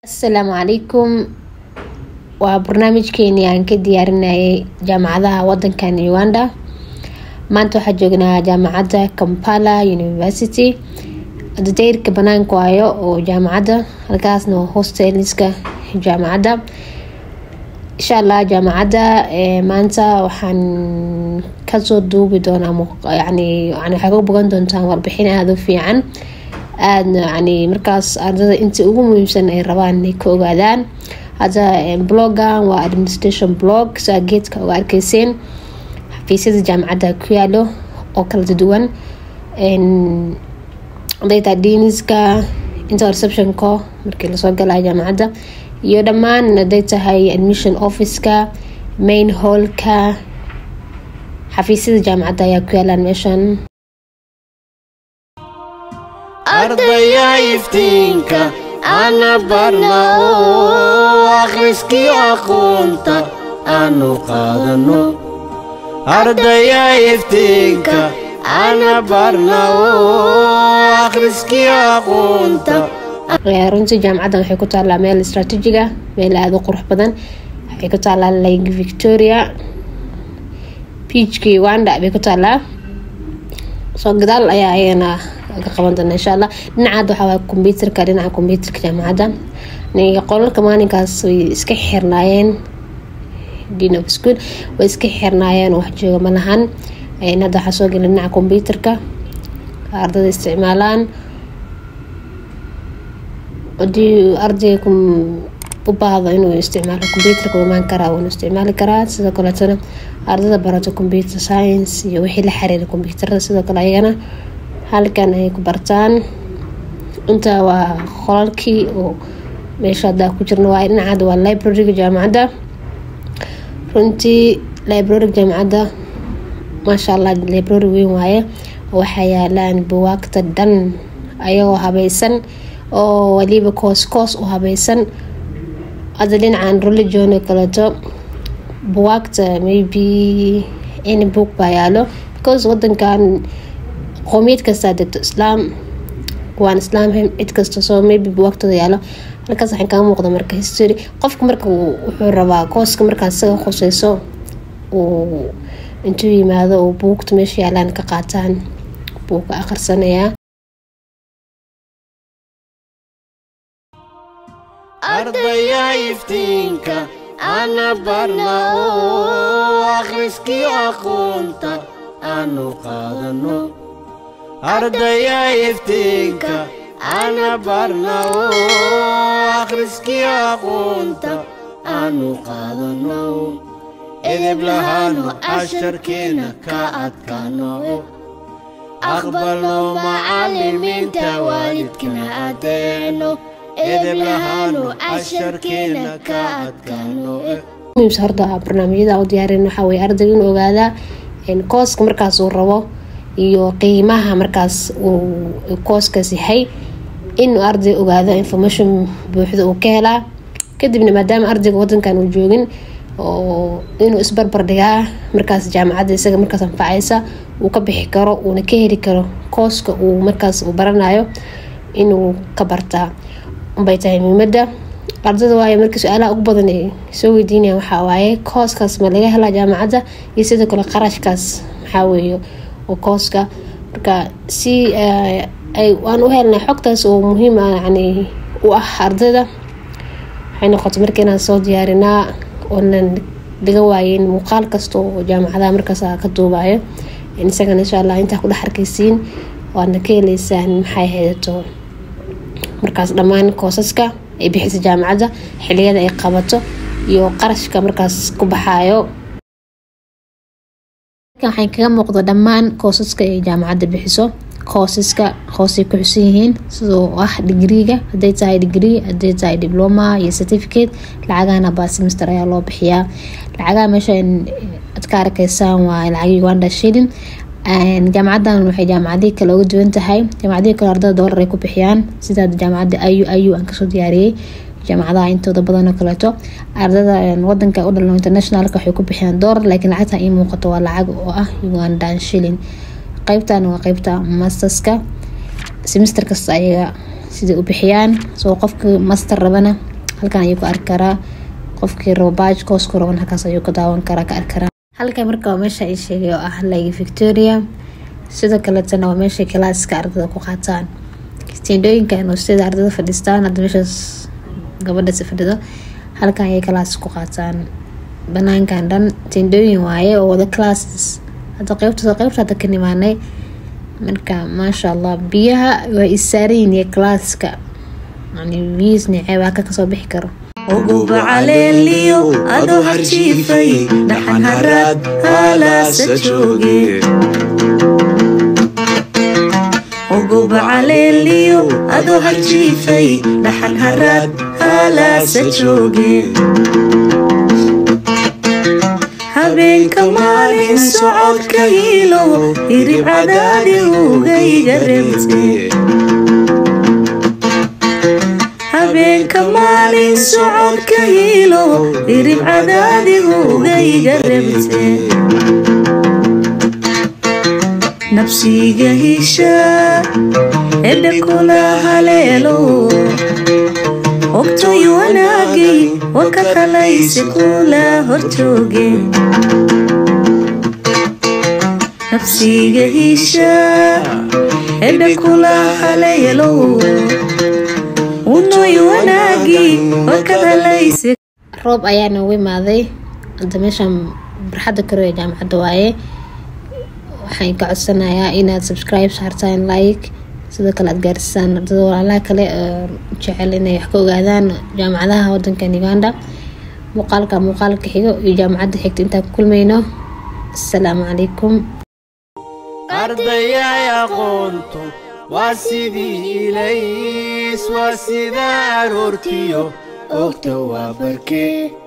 asalaamu calaykum waa barnaamijkeenii aan ka diyaarinayay jaamacadaha wadankan uganda maanta waxaa joognaa jaamacadda kampala university dadeyrka banaanka waayo oo jaamacadda halkaasna waa hosteliska jaamacadda insha allah jaamacadda maanta waxaan kasoo duubi doonaa yani waxay ka bogan doontaan warbixin aada u fiican aadna yani markaas ardada inta ugu muhiimsan ay rabaan inay ka ogaadaan hadda blogan waa administration blog saa geedka uga arkeyseen xafiisyada jaamacadda ku yaalo oo kala duwan data diniska inta receptionka markii lasoo galaya jaamacadda iyo dhammaan haday tahay admission officeka main hallka xafiisyada jaamacadda ayaa ku yaalaan meeshan ardaya iftiinka ana barna oo akhriskii aqoonta aanu qaadano ardaya iftiinka ana barna oo akhriskii aqoonta runtii jaamacaddan waxay ku taallaa meel istraatiijiga meel aada u qurux badan waxay ku taallaa lake victoria beachka uganda bay ku taallaa soo gadaal ayaa ayagana ka qaban doona insha allah dhinacaad waxaa waay kombyuutarka dhinaca kombyuutarka jaamacadda qolalka maalinkaas way iska xirnaayeen dean of school way iska xirnaayeen wax jooga ma lahan hadda waxaa soo gela dhinaca kombyuutarka ardada isticmaalaan hadii ardayga u baahdo inuu isticmaalo kombyuutarka imaan karaa wuuna isticmaali karaa sidoo kaleetana ardada barato computer science iyo wixii la xiriira kombyuutarada sidoo kale ayagana halkan ay ku bartaan inta waa qolalkii oo meesha haddaa ku jirna waa dhinacaada waa libraryga jaamacadda runtii libraryga jaamacadda maasha allah library weyn waaye waxaa yaalaan buwaagta dhan ayagoo habaysan oo waliba koos koos u habaysan hadda dhinacan religion oo kaleeto buwaagta maybe any book baa yaalo because wadankan qoomiyad kastaa degto islaam waan islaam cid kasta soo maybe buwaagtooda yaalo halkaas waxaan kaga muuqda marka history qofka marka wuxuu rabaa kooska markaa isaga khuseyso uu intuu yimaado uu buugta meesha yaalaan ka qaataan buu ka akhrisanayaa ardaya iftiinka ana barna oo akhriskii aqoonta aanu qaadano ardaya iftiinka ana barna oo akhriskii aqoonta aanu qaadano edeb lahaano casharkeena ka adkaano aqbalno macallimiinta waalidkana adeeno edeb lahaano casharkeena ka adkaano muhiimsa horta barnaamijyada u diyaarin waxaa weye ardayga inuu ogaadaa kooska markaas uu rabo iyo qiimaha markaas uu kooskaas yahay inuu arday ogaado information buuxda uu ka helaa kadibna maadaama ardayga wadankan uu joogin oo inuu isbarbar dhigaa markaas jaamacadda isaga markaas anfacaysa uu ka bixi karo uuna ka heli karo kooska uu markaas uu baranayo inuu ka bartaa unbay tahay muhiimada ardada waayo markii su-aalaha ugu badan ay soo weydiinayaan waxaa waaye kooskaas ma laga helaa jaamacadda iyo sidoo kale qarashkaas maxaa weeye oo kooska marka si aan u helnay xogtaas oo muhiim ah yani u ah ardayda waxay noqotay marka inaan soo diyaarinaa oonan laga waayeyn muuqaal kasta oo jaamacadaha markaas ka duubayo isagana insha allah intaa ku dhex arkeysiin waadna ka heleysaan maxay haydato markaas dhammaan koosaska ay bixisa jaamacadda xiliyada ay qabato iyo qarashka markaas ku baxaayo waxay kaga muuqda dhammaan koosaska ay jaamacadda bixiso koosaska hoosay ku xusan yihiin sidoo ah digriiga haday tahay digrii haday tahay diploma iyo certificate lacagahana baa semester ayaa loo bixiyaa lacagaha meesha ad ka arkeysaan waa lacag uganda shilling jaamacadan waxay jaamacadihii kale uga duwan tahay jaamacadihii kale ardada doolar ay ku bixiyaan sida jaamacadda ayu ayu aan kasoo diyaariyey jaamacadaha intooda badan oo kaleeto ardada wadanka u dhalno internationalka waxay ku bixiyaan doolar laakiin lacagta ii muuqato waa lacag oo ah ugandan shilling qeybtan waa qeybta masterska semester kasta ayaga siday u bixiyaan soo qofka master rabana halkan ayuu ka arki karaa qofkii rabo baaj koosku raban halkaas ayuu ka daawan karaa ka arki karaa halkan marka waa meesha ay sheegay oo ah lagi victoria sidoo kaletana waa meeshay kalaaska ardada ku qaataan tendooyinkan oo sida ardada fadhiistaan hadda meeshaas gabadhaasi fadhido halkan ayay kalaas ku qaataan banaankan dhan tendooyin waaye oo wada classes hadda qeybta qeybta hadda ka nimaanay marka maasha allah biyaha waa isaaran iyo classka yani biyihiis niceebaa ka kasoo bixi karo uguba caleeliyo adoo harjiifay dhaxan haraad haalaasa jooge uguba caleeliyo adoo harjiifay dhaxan haraad haalaasa jooge habeenka maalin socodka hiilo hirib cadaadi ugayga rebte habeenka maalin socodka hiilo hirib cadaadigu ugayga rebte nabsiga hisha edha kula haleelo ogtoy wanaagay waka halayse kula horjooge nabsiga hisha edha kula haleelo unoy wanaagii wakad halayse roob ayaa noogu imaaday hadda meeshaan barxadda karo ee jaamacadda waaye waxaan ka codsanayaa inaad subscribe saartaan like sidoo kale aad gaarsisaan ardada walaalaha kale oo jecel inay wax ka ogaadaan jaamacadaha wadankan uganda muuqaalka muuqaalka xigo iyo jaamacadda xigta intaan ku kulmayno asalaamu calaykum ardayay aqoontu waa sidii ilays waa sida aroortiyo ogta waa barkee